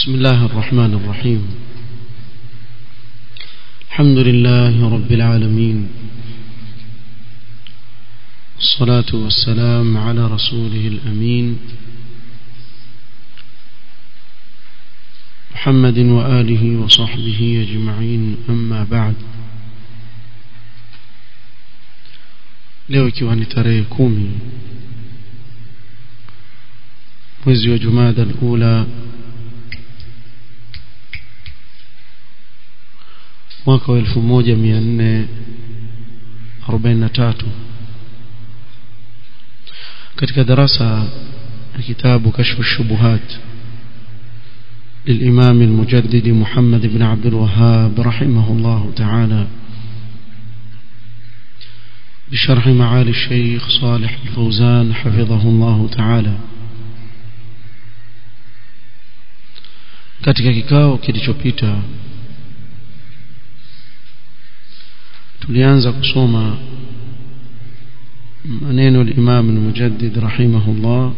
بسم الله الرحمن الرحيم الحمد لله رب العالمين الصلاة والسلام على رسوله الأمين محمد وآله وصحبه أجمعين أما بعد leo ikiwa ni tarehe kumi mwezi wa jumada alula mwaka wa elfu moja mia nne arobaini na tatu katika darasa ya kitabu kashfu shubuhat للإمام المجدد محمد بن عبد الوهاب رحمه الله تعالى بشرح معالي الشيخ صالح الفوزان حفظه الله تعالى katika kikao kilichopita tulianza kusoma maneno al-Imam al-Mujaddid rahimahullah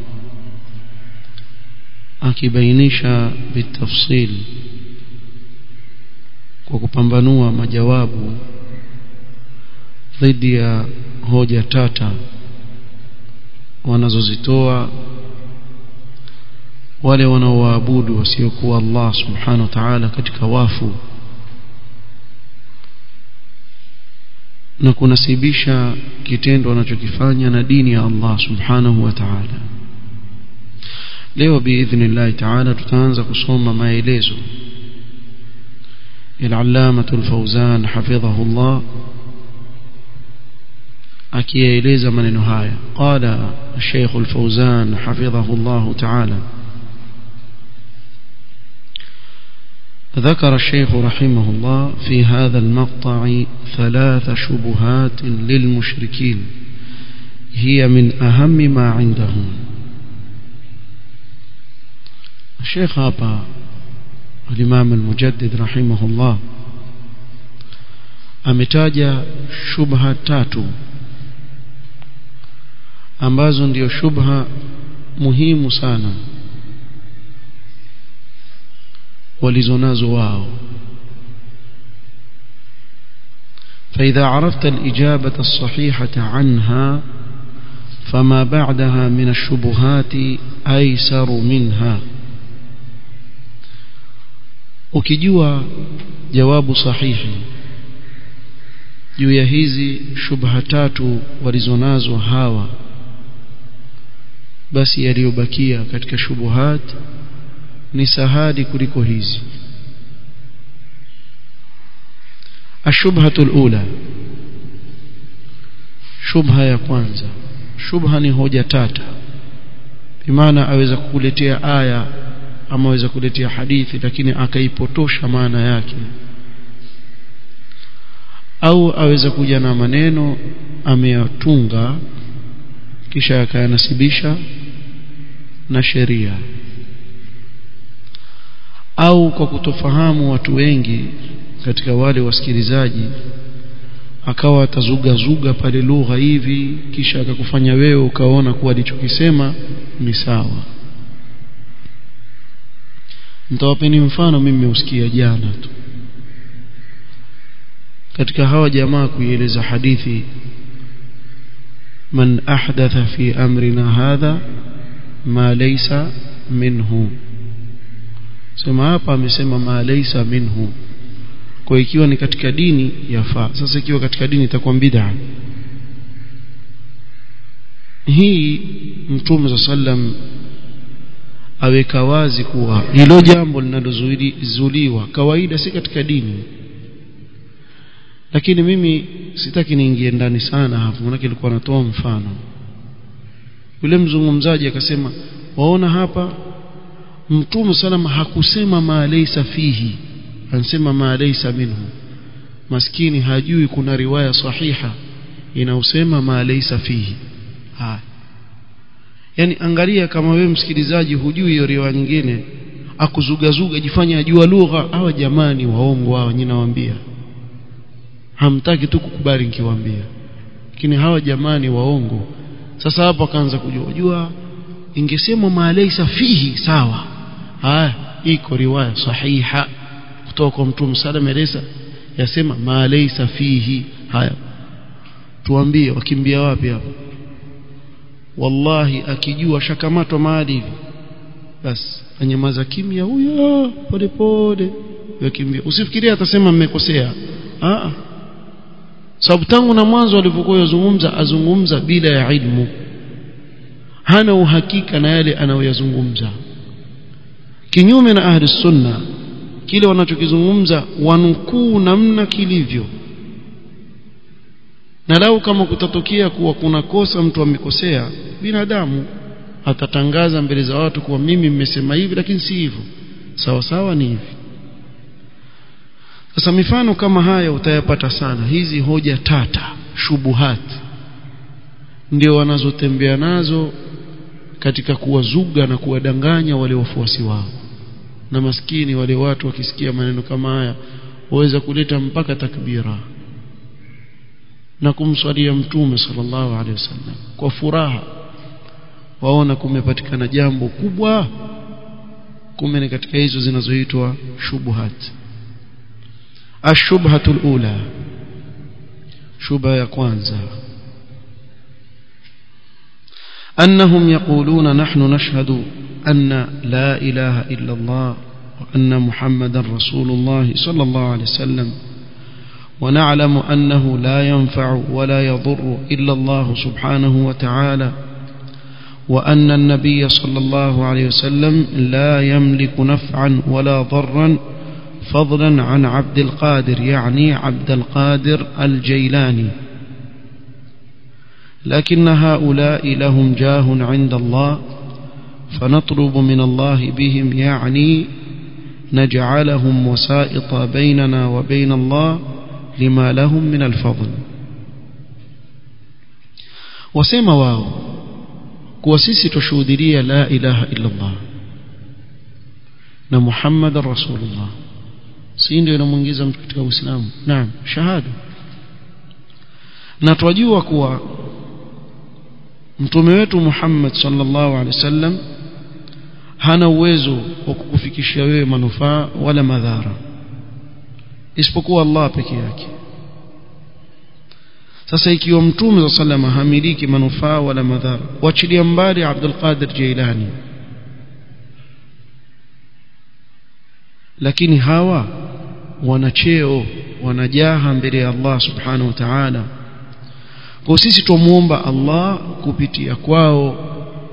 akibainisha bitafsil kwa kupambanua majawabu dhidi ya hoja tata wanazozitoa wale wanaoabudu wasiokuwa Allah subhanahu wa ta'ala katika wafu na kunasibisha kitendo wanachokifanya na dini ya Allah subhanahu wa ta'ala leo biidhnillah ta'ala tutaanza kusoma maelezo العلامة الفوزان حفظه الله akiyaeleza maneno haya qala الشيخ الفوزان حفظه الله تعالى ذكر الشيخ رحمه الله في هذا المقطع ثلاث شبهات للمشركين هي من أهم ما عندهم الشيخ هابا الإمام المجدد رحمه الله ametaja shubha tatu ambazo ndio shubha muhimu sana walizonazo wao فإذا عرفت الإجابة الصحيحة عنها فما بعدها من الشبهات أيسر منها ukijua jawabu sahihi juu ya hizi shubha tatu walizonazo hawa basi yaliyobakia katika shubuhat ni sahadi kuliko hizi الشبهة الأولى شبهة ya kwanza shubha ni hoja tata bimaana aweza kukuletea aya ama aweza kuletea hadithi lakini akaipotosha maana yake au aweza kuja na maneno ameyatunga kisha akayanasibisha na sheria au kwa kutofahamu watu wengi katika wale wasikilizaji akawa atazugazuga pale lugha hivi kisha akakufanya wewe ukaona kuwa alichokisema ni sawa nitawapeni mfano mimi nimeusikia jana tu katika hawa jamaa kuieleza hadithi man ahdatha fi amrina hadha ma laysa minhu sema hapa amesema ma laysa minhu kwa ikiwa ni katika dini yafaa sasa ikiwa katika dini itakuwa bid'a hii mtume sallam aweka wazi kuwa hilo jambo linalozuiliwa kawaida si katika dini lakini mimi sitaki niingie ndani sana hapo maana nilikuwa natoa mfano yule mzungumzaji akasema waona hapa mtume salama hakusema ma laysa fihi anasema ma laysa minhu maskini hajui kuna riwaya sahiha inaosema ma laysa fihi haya yani angalia kama wewe msikilizaji hujui hiyo riwaya nyingine akuzugazuga jifanya ajua lugha hawa jamani waongo hawa nyinyi nawaambia hamtaki tu kukubali nikiwaambia lakini hawa jamani waongo sasa hapo akaanza kujua jua ingesemwa maalaisa fihi sawa haya iko riwaya sahiha kutoka kwa mtume sallam eleza yasema ma laysa fihi haya tuambie wakimbia wapi hapo wallahi akijua shakamatwa mahali hivi basi anyamaza kimya huyo pole pole yakimbia usifikirie atasema mmekosea ah sababu tangu na mwanzo alivyokuwa yazungumza azungumza bila ya ilmu hana uhakika na yale anayoyazungumza kinyume na ahli sunna kile wanachokizungumza wanukuu namna kilivyo na lau kama kutatokea kuwa kuna kosa mtu amekosea binadamu atatangaza mbele za watu kuwa mimi mmesema hivi lakini si hivyo sawa sawa ni hivi sasa mifano kama haya utayapata sana hizi hoja tata shubuhat ndio wanazotembea nazo katika kuwazuga na kuwadanganya wale wafuasi wao na maskini wale watu wakisikia maneno kama haya waweza kuleta mpaka takbira na kumswalia mtume sallallahu alaihi wasallam kwa furaha waona kumepatikana jambo kubwa kumbe ni katika hizo zinazoitwa shubuhat ashubhatu alula shubha ya kwanza أنهم يقولون نحن نشهد أن لا إله إلا الله وأن محمد رسول الله صلى الله عليه وسلم ونعلم أنه لا ينفع ولا يضر إلا الله سبحانه وتعالى وأن النبي صلى الله عليه وسلم لا يملك نفعا ولا ضرا فضلا عن عبد القادر يعني عبد القادر الجيلاني لكن هؤلاء لهم جاه عند الله فنطلب من الله بهم يعني نجعلهم وسائط بيننا وبين الله لما لهم من الفضل وسمى واو kuwa sisi tushuhudilia la ilaha illa Allah na Muhammad rasulullah si ndio inamuingiza mtu katika Uislamu naam shahada na twajua kuwa mtume wetu Muhammad sallallahu alaihi wasallam hana uwezo wa kukufikishia wewe manufaa wala madhara isipokuwa Allah peke yake sasa ikiwa mtume wa sallama hamiliki manufaa wala madhara wachilia mbali Abdul Qadir Jailani lakini hawa wana cheo wanajaha mbele ya Allah subhanahu wa ta'ala kwa sisi tumuomba Allah kupitia kwao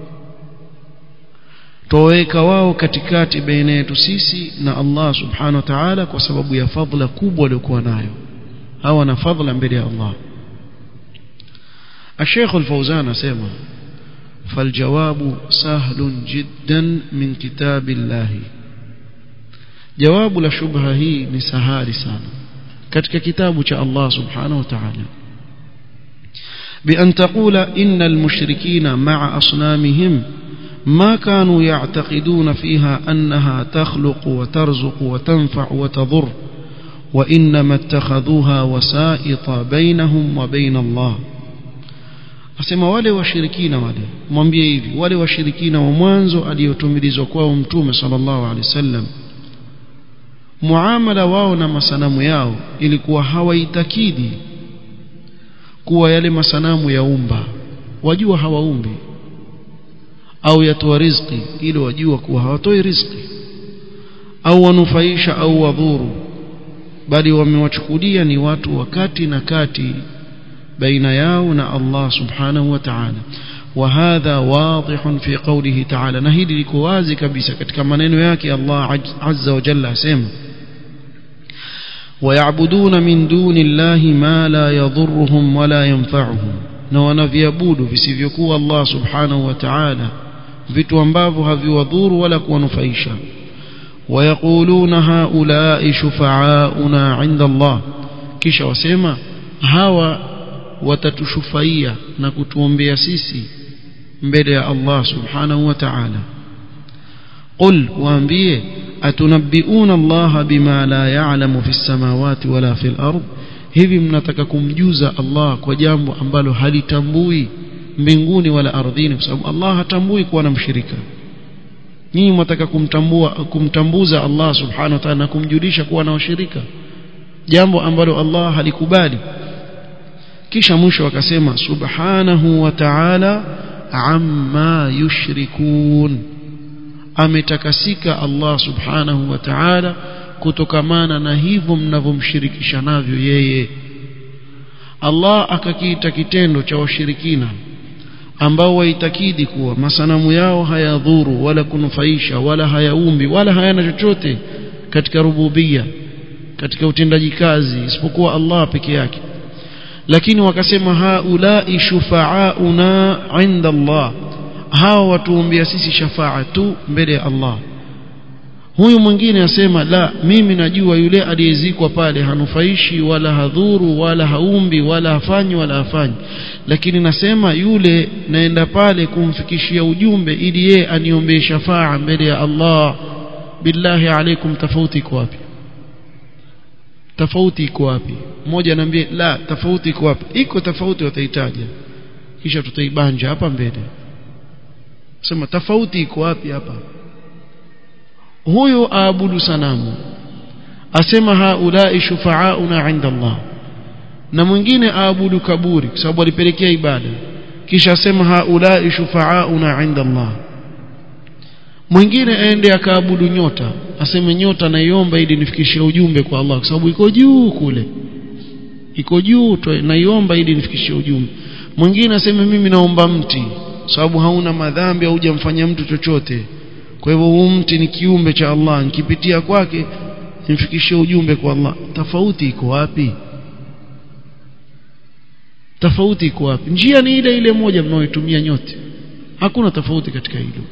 toweka wao katikati baina yetu sisi na Allah subhanahu wa ta'ala kwa sababu ya fadhila kubwa waliokuwa nayo hawa na fadhila mbele ya Allah الشيخ الفوزان سيما فالجواب سهل جدا من كتاب الله جواب لشبهة هي نسهال سانا كتك كتاب الله سبحانه وتعالى بأن تقول إن المشركين مع أصنامهم ما كانوا يعتقدون فيها أنها تخلق وترزق وتنفع وتضر وإنما اتخذوها وسائط بينهم وبين الله asema wale washirikina wale mwambie hivi wale washirikina wa mwanzo aliyotumilizwa kwao mtume sallallahu alaihi wasallam muamala wao na masanamu yao ilikuwa hawaitakidi kuwa yale masanamu yaumba wajua hawaumbi au yatoa riziki ili wajua kuwa hawatoi riziki au wanufaisha au wadhuru bali wamewachukulia ni watu wakati na kati baina yao na Allah subhanahu wa ta'ala وهذا واضح في قوله تعالى نهيد liko wazi kabisa katika maneno yake Allah azza wa jalla asema ويعبدون من دون الله ما لا يضرهم ولا ينفعهم na wanaviabudu visivyokuwa Allah subhanahu wa ta'ala vitu ambavyo haviwadhuru wala kuwanufaisha ويقولون هؤلاء شفعاؤنا عند الله kisha wasema hawa watatushufaia na kutuombea sisi mbele ya Allah subhanahu wa ta'ala qul waambie atunabbiuna Allah bima la ya'lamu fi samawati wala fil ard hivi mnataka kumjuza Allah kwa jambo ambalo halitambui mbinguni wala ardhini kwa sababu Allah hatambui kuwa na mshirika nyinyi mwataka kumtambua kumtambuza Allah subhanahu wa ta'ala na kumjulisha kuwa na washirika jambo ambalo Allah halikubali kisha mwisho akasema subhanahu wa ta'ala amma yushrikun ametakasika Allah subhanahu wa ta'ala kutokamana na hivyo mnavyomshirikisha navyo yeye Allah akakiita kitendo cha washirikina ambao waitakidi kuwa masanamu yao hayadhuru wala kunufaisha wala hayaumbi wala hayana chochote katika rububia katika utendaji kazi isipokuwa Allah peke yake lakini wakasema haulai shufaauna inda Allah hawa watuombea sisi shafaa tu mbele ya Allah huyu mwingine asema la mimi najua yule aliyezikwa pale hanufaishi wala hadhuru wala haumbi wala hafanyi wala hafanyi lakini nasema yule naenda pale kumfikishia ujumbe ili yeye aniombee shafaa mbele ya Allah billahi alaikum tofauti iko wapi tofauti iko wapi mmoja anambia la tofauti iko wapi iko tofauti wataitaja kisha tutaibanja hapa mbele sema tofauti iko wapi hapa huyu aabudu sanamu asema haulai shufaauna inda Allah na mwingine aabudu kaburi kwa sababu alipelekea ibada kisha asema haulai shufaauna inda Allah mwingine aende akaabudu nyota aseme nyota naiomba ili nifikishie ujumbe kwa Allah kwa sababu iko juu kule iko juu naiomba ili nifikishie ujumbe mwingine aseme mimi naomba mti sababu hauna madhambi au hujamfanyia mtu chochote kwa hivyo huu mti ni kiumbe cha Allah nikipitia kwake nimfikishie ujumbe kwa Allah tofauti iko wapi tofauti iko wapi njia ni ile ile moja mnaoitumia nyote hakuna tofauti katika hilo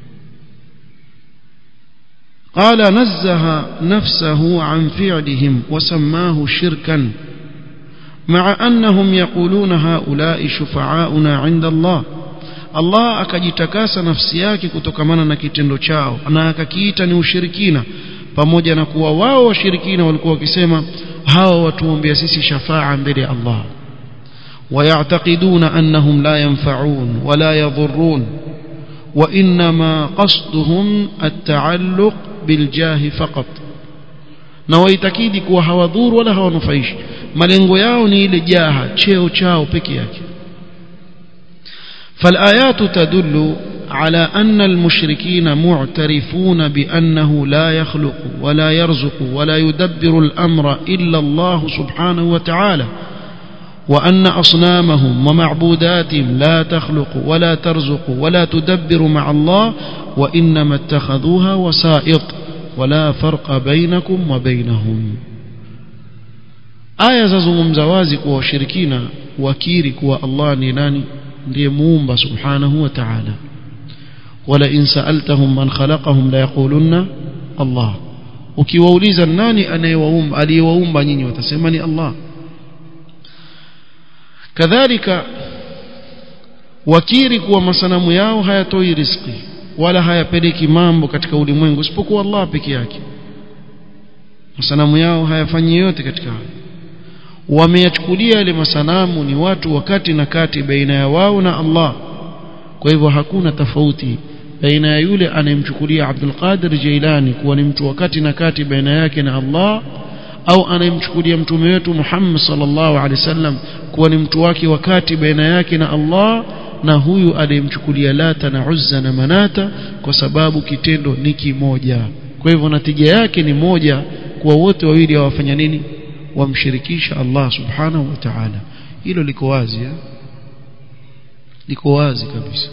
قال نزه نفسه عن فعلهم وسماه شركا مع أنهم يقولون هؤلاء شفعاؤنا عند الله Allah akajitakasa nafsi yake kutokamana na kitendo chao na akakiita ni ushirikina pamoja na kuwa wao washirikina walikuwa wakisema hawa watuombea sisi shafaa mbele ya Allah ويعتقدون أنهم لا ينفعون ولا يضرون وإنما قصدهم التعلق بالجاه فقط na waitakidi kuwa hawadhuru wala hawanufaishi malengo yao ni ile jaha cheo chao peke yake فالآيات تدل على أن المشركين معترفون بأنه لا يخلق ولا يرزق ولا يدبر الأمر إلا الله سبحانه وتعالى وأن أصنامهم ومعبوداتهم لا تخلق ولا ترزق ولا تدبر مع الله وإنما اتخذوها وسائط ولا فرق بينكم وبينهم aya zazungumza wazi kuwa washirikina wakiri kuwa Allah ni nani ndiye muumba subhanahu wa ta'ala wala in sa'altahum man khalaqahum la yaqulunna Allah ukiwauliza nani anayewaumba aliyewaumba nyinyi watasema ni Allah kadhalika wakiri kuwa masanamu yao hayatoi riziki wala hayapeleki mambo katika ulimwengu isipokuwa Allah peke yake masanamu yao hayafanyi yote katika hayo wameyachukulia yale masanamu ni watu wakati na kati baina ya wao na Allah kwa hivyo hakuna tofauti baina ya yule anayemchukulia Abdul Qadir Jailani kuwa ni mtu wakati na kati baina yake na Allah au anayemchukulia mtume wetu Muhammad sallallahu alaihi wasallam kuwa ni mtu wake wakati baina yake na Allah na huyu aliyemchukulia Lata na Uzza na Manata kwa sababu kitendo ni kimoja kwa hivyo natija yake ni moja kuwa wote wawili hawafanya nini wamshirikisha Allah subhanahu wa ta'ala hilo liko wazi ya? liko wazi kabisa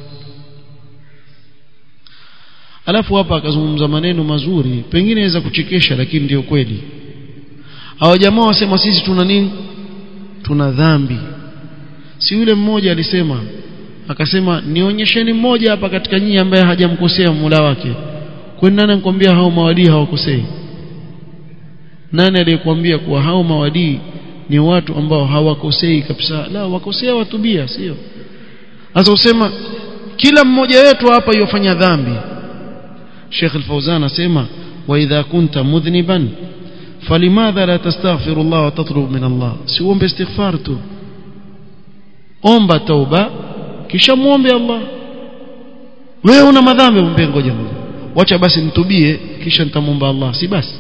alafu hapa akazungumza maneno mazuri pengine aweza kuchekesha lakini ndio kweli hawa jamaa wasema sisi tuna nini tuna dhambi si yule mmoja alisema akasema nionyesheni mmoja hapa katika nyinyi ambaye hajamkosea Mola wake kwani nani anakuambia hao mawadii hawakosei nani aliyekwambia kuwa hao mawadii ni watu ambao hawakosei kabisa la wakosea watubia sio sasa usema kila mmoja wetu hapa yofanya dhambi Sheikh Al-Fauzan asema wa idha kunta mudhniban falimadha la tastaghfiru Allah wa tatlub min Allah si uombe istighfar tu omba tauba kisha muombe Allah wewe una madhambi mpe ngoja wacha basi nitubie kisha nitamwomba Allah si basi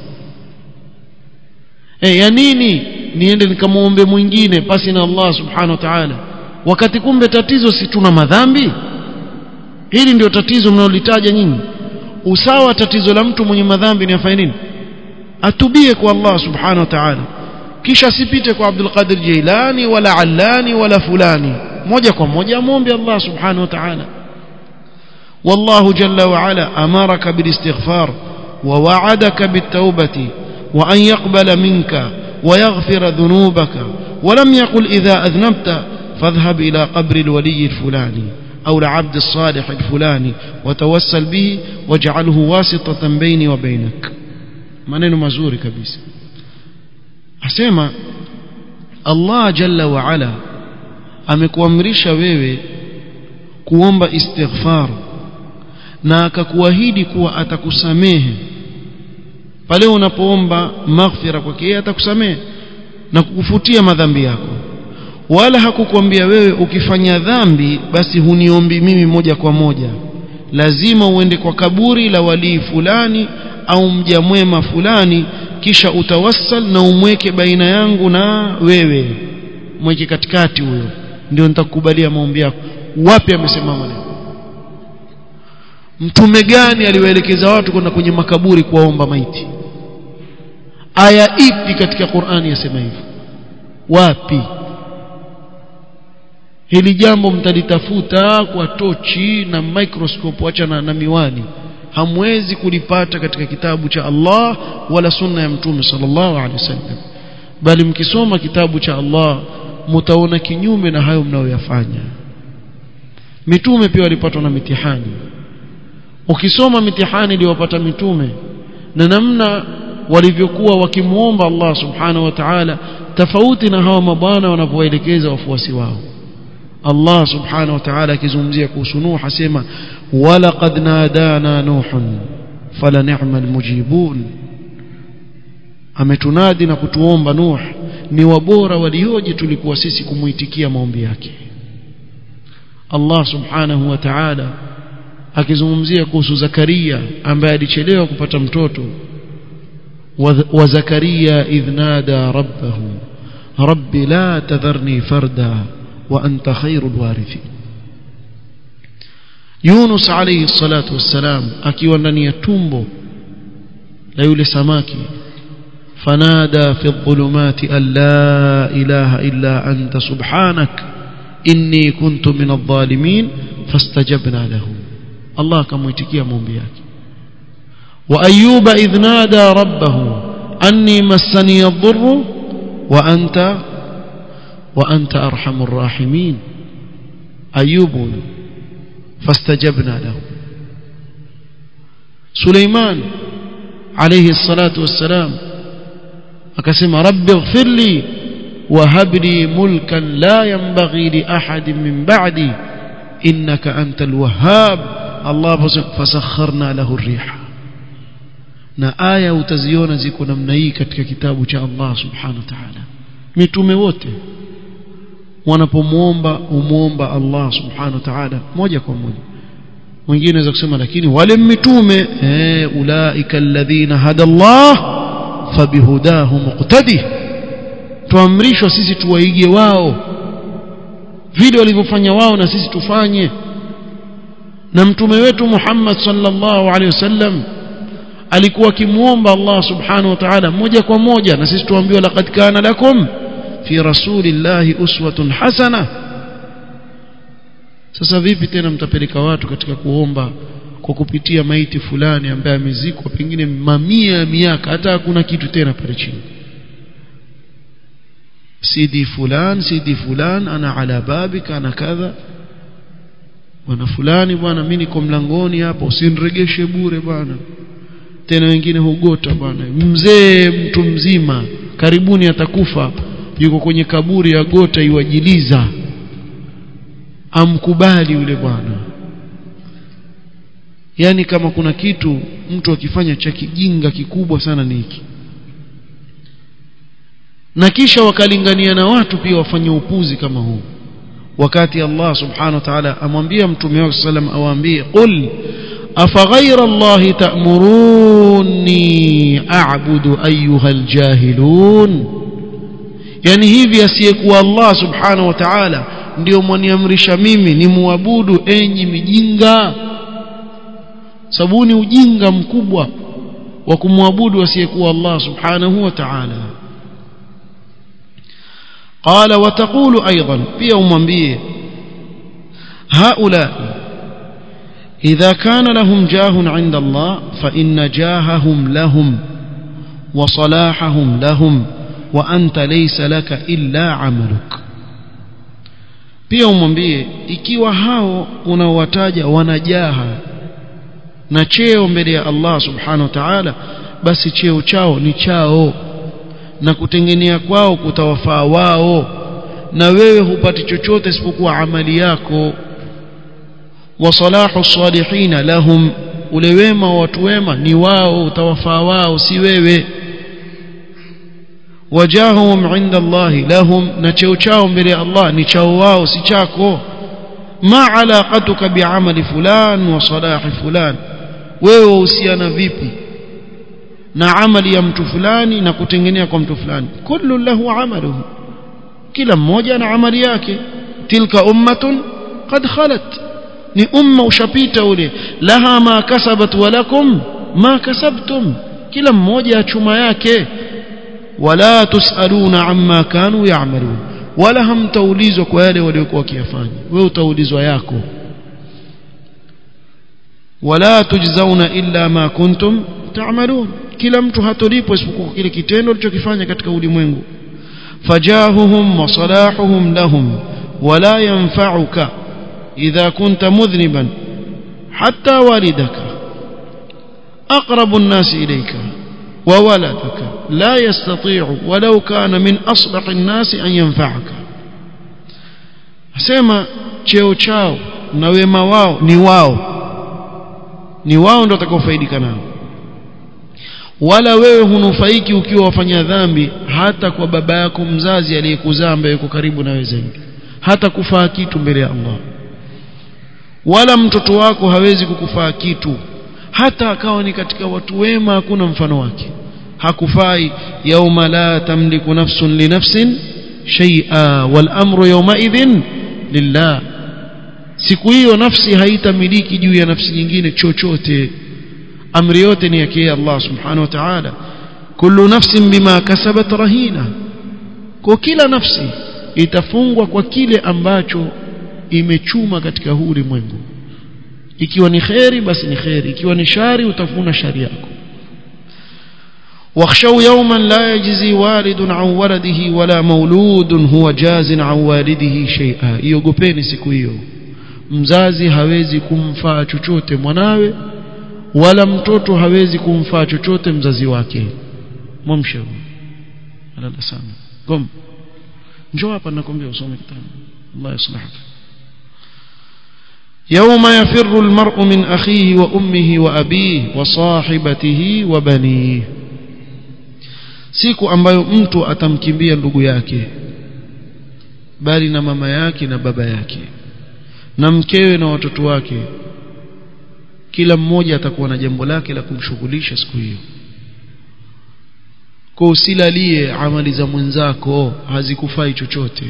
eh ya nini niende nikamwombe mwingine pasi na Allah subhanahu wa ta'ala wakati kumbe tatizo si tuna madhambi hili ndio tatizo mnalolitaja nyinyi usawa tatizo la mtu mwenye madhambi ni afanye nini atubie kwa Allah subhanahu wa ta'ala kisha asipite kwa Abdul Qadir Jailani wala Allani wala fulani moja kwa moja amwombe Allah subhanahu wa ta'ala والله جل وعلا أمرك بالاستغفار ووعدك بالتوبة وأن يقبل منك ويغفر ذنوبك ولم يقل إذا أذنبت فاذهب إلى قبر الولي الفلاني أو العبد الصالح الفلاني وتوسل به واجعله واسطة بيني وبينك maneno mazuri kabisa asema Allah jalla wa ala amekuamrisha wewe kuomba istighfar na akakuahidi kuwa atakusamehe pale unapoomba maghfira kwake yeye atakusamehe na kukufutia madhambi yako wala hakukwambia wewe ukifanya dhambi basi huniombi mimi moja kwa moja lazima uende kwa kaburi la walii fulani au mja mwema fulani kisha utawassal na umweke baina yangu na wewe mweke katikati huyo ndio nitakukubalia maombi yako wapi amesema maneno mtume gani aliwaelekeza watu kwenda kwenye makaburi kuwaomba maiti aya ipi katika Qur'ani yasema hivyo wapi hili jambo mtalitafuta kwa tochi na microscope acha na, na miwani hamwezi kulipata katika kitabu cha Allah wala sunna ya mtume sallallahu alaihi wasallam bali mkisoma kitabu cha Allah mtaona kinyume na hayo mnayoyafanya mitume pia walipatwa na mitihani ukisoma mitihani iliyopata mitume na namna walivyokuwa wakimuomba Allah subhanahu wa ta'ala tofauti na hawa mabwana wanavyoelekeza wafuasi wao Allah subhanahu wa ta'ala akizungumzia kuhusu Nuh asema walaqad nadana nuhun fala ni'mal mujibun ametunadi na kutuomba Nuh ni wabora walioje tulikuwa sisi kumuitikia maombi yake Allah subhanahu wa ta'ala akizungumzia kuhusu Zakaria ambaye alichelewa kupata mtoto wa Zakaria idh nada rabbahu rabbi la tadharni farda wa anta khairul warithin Yunus alayhi salatu wassalam akiwa ndani ya tumbo la yule samaki fanada fi dhulumati an la ilaha illa anta subhanak inni kuntu min adh-dhalimin fastajabna lahu Allah akamuitikia maombi yake wa ayyuba idh nada rabbahu anni massani ad-dhurru wa anta wa anta arhamur rahimin ayyubu فاستجبنا له سليمان عليه الصلاة والسلام أكسم رب اغفر لي وهب لي ملكا لا ينبغي لأحد من بعدي إنك أنت الوهاب الله فسخرنا له الريح na aya utaziona ziko namna hii katika kitabu cha Allah subhanahu wa ta'ala mitume wote wanapomwomba umuomba Allah subhanahu wa ta'ala moja kwa moja mwingine anaweza kusema lakini wale mitume eh ulaika alladhina hada Allah fabihudahu muqtadi tuamrishwa sisi tuwaige wao vile walivyofanya wao na sisi tufanye na mtume wetu Muhammad sallallahu alaihi wasallam alikuwa akimuomba Allah subhanahu wa ta'ala moja kwa moja na sisi tuambiwa laqad kana lakum fi rasulillahi uswatun hasana sasa vipi tena mtapeleka watu katika kuomba kwa kupitia maiti fulani ambaye amezikwa pengine mamia ya miaka hata hakuna kitu tena pale chini sidi fulan sidi fulan ana ala babika ana kadha bwana fulani bwana mimi niko mlangoni hapa usiniregeshe bure bwana tena wengine hugota bwana mzee mtu mzima karibuni atakufa yuko kwenye kaburi ya gota iwajiliza amkubali yule bwana yani kama kuna kitu mtu akifanya cha kijinga kikubwa sana ni hiki na kisha wakalingania na watu pia wafanye upuzi kama huu wakati Allah subhanahu wa ta'ala amwambia mtume wake sallam awaambie qul أفغير الله تأمروني أعبد أيها الجاهلون yani hivi asiyekuwa Allah subhanahu wa ta'ala ndio mwaniamrisha mimi ni muabudu enyi mijinga sababu ni ujinga mkubwa wa kumwabudu asiyekuwa Allah subhanahu wa ta'ala قال وتقول أيضا pia umwambie هؤلاء إذا كان لهم جاه عند الله فإن جاههم لهم وصلاحهم لهم وأنت ليس لك إلا عملك pia umwambie ikiwa hao unaowataja wanajaha na cheo mbele ya Allah subhanahu wa ta'ala basi cheo chao ni chao na kutengenea kwao kutawafaa wao na wewe hupati chochote isipokuwa amali yako wa salahu salihina lahum ule wema wa watu wema ni wao utawafaa wao si wewe wajahum inda Allah lahum na cheo chao mbele ya Allah ni chao wao si chako ma alaqatuka biamali fulan wa salahi fulan wewe wahusiana vipi na amali ya mtu fulani na kutengenea kwa mtu fulani kullu lahu amaluhu kila mmoja na amali yake tilka ummatun qad khalat ni umma ushapita ule laha ma kasabat wa lakum ma kasabtum kila mmoja achuma yake wala tusaluna amma kanu ya'malun wala hamtaulizwa kwa yale waliokuwa wakiyafanya wewe utaulizwa yako wala tujzauna illa ma kuntum ta'malun kila mtu hatolipwa isipokuwa kile kitendo alichokifanya katika ulimwengu fajahuhum wa salahuhum lahum wala yanfa'uka idha kunta mudhniban hatta walidaka aqrabu an-nas ilayka wa waladaka la yastati'u walau kana min aslah an-nas an yanfa'aka asema cheo chao na wema wao ni wao ni wao ndio watakaofaidika nao wala wewe hunufaiki ukiwa wafanya dhambi hata kwa baba yako mzazi aliyekuzaa ambaye yuko karibu na wewe zaidi hata kufaa kitu mbele ya Allah wala mtoto wako hawezi kukufaa kitu hata akawa ni katika watu wema hakuna mfano wake hakufai yauma la tamliku nafsun li nafsin shay'a wal amru yawma idhin lillah siku hiyo nafsi haitamiliki juu ya nafsi nyingine chochote amri yote ni yake Allah subhanahu wa ta'ala kullu nafsin bima kasabat rahina kwa kila nafsi itafungwa kwa kile ambacho imechuma katika huu ulimwengu ikiwa ni kheri basi ni kheri ikiwa ni shari utafuna shari yako واخشوا يوما لا يجزي والد عن ولده ولا مولود هو جاز عن والده شيئا iogopeni siku hiyo mzazi hawezi kumfaa chochote mwanawe wala mtoto hawezi kumfaa chochote mzazi wake mwamshe alala sana kom njoo hapa nakwambia usome kitabu Allah yaslahaka يوم يفر المرء من أخيه وأمه وأبيه وصاحبته وبنيه siku ambayo mtu atamkimbia ndugu yake bali na mama yake na baba yake na mkewe na watoto wake kila mmoja atakuwa na jambo lake la kumshughulisha siku hiyo kwa usilalie amali za mwenzako hazikufai chochote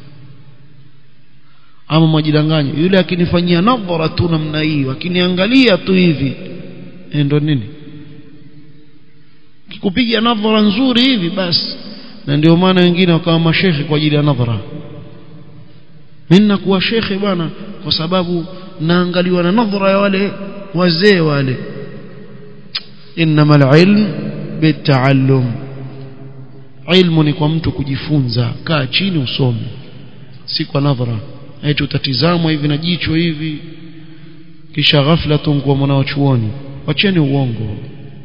ama mwajidanganya yule akinifanyia nadhara tu namna hii akiniangalia tu hivi ndo nini kikupiga nadhara nzuri hivi basi na ndio maana wengine wakawa mashekhe kwa ajili ya nadhara mimi nakuwa shekhe bwana kwa sababu naangaliwa na nadhara ya wale wazee wale innamal ilm bitaallum ilmu ni kwa mtu kujifunza kaa chini usome si kwa nadhara eti utatizamwa hivi na jicho hivi kisha ghafla tu kwa mwanachuoni wacheni uongo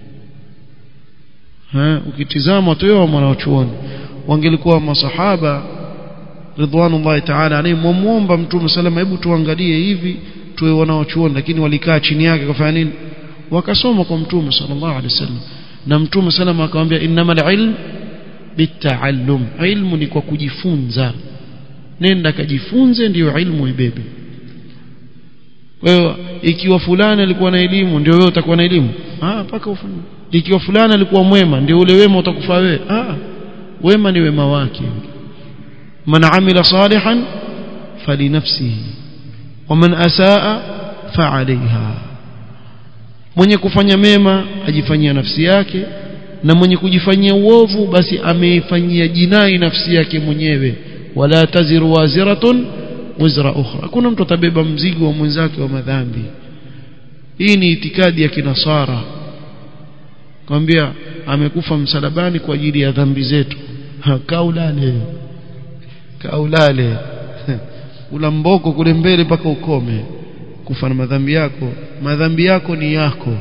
ha ukitizama tu yao mwanachuoni wangelikuwa masahaba ridwanullahi ta'ala alayhi muomba mtume salama hebu tuangalie hivi tuwe wanaochuoni lakini walikaa chini yake kufanya nini wakasoma kwa mtume sallallahu alaihi wasallam na mtume salama akamwambia innamal ilm bitaallum ilmu ni kwa kujifunza nenda kajifunze ndiyo ilmu ibebe kwa hiyo ikiwa fulani alikuwa na elimu ndio wewe utakuwa na elimu ah paka ufanye ikiwa fulani alikuwa mwema ndio ule wema utakufa wewe ah wema ni wema wake man amila salihan falinafsihi waman asaa fa'alayha mwenye kufanya mema ajifanyia nafsi yake na mwenye kujifanyia uovu basi ameifanyia jinai nafsi yake mwenyewe wala taziru waziratun wizra ukhra kuna mtu atabeba mzigo wa mwenzake wa madhambi hii ni itikadi ya kinasara kwambia amekufa msalabani kwa ajili ya dhambi zetu kaulale kaulale ula mboko kule mbele mpaka ukome kufa na madhambi yako madhambi yako ni yako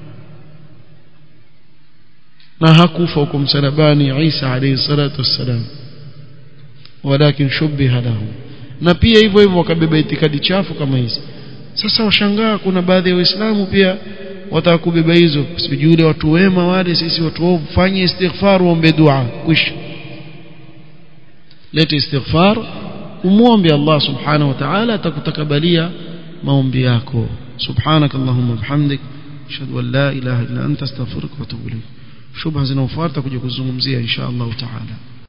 na hakufa huko msalabani Isa alayhi salatu wassalam walakin shubbiha lahu na pia hivyo hivyo wakabeba itikadi chafu kama hizi sasa washangaa kuna baadhi ya waislamu pia wataka kubeba hizo sijui yule watu wema wale sisi watu waovu fanye istighfar uombe dua kwisha lete istighfar umuombe Allah subhanahu wa ta'ala atakutakabalia maombi yako subhanak allahumma bihamdik ashhadu an la ilaha illa anta astaghfiruka wa atubu ilayk shubha zinaofuata kuja kuzungumzia insha Allah ta'ala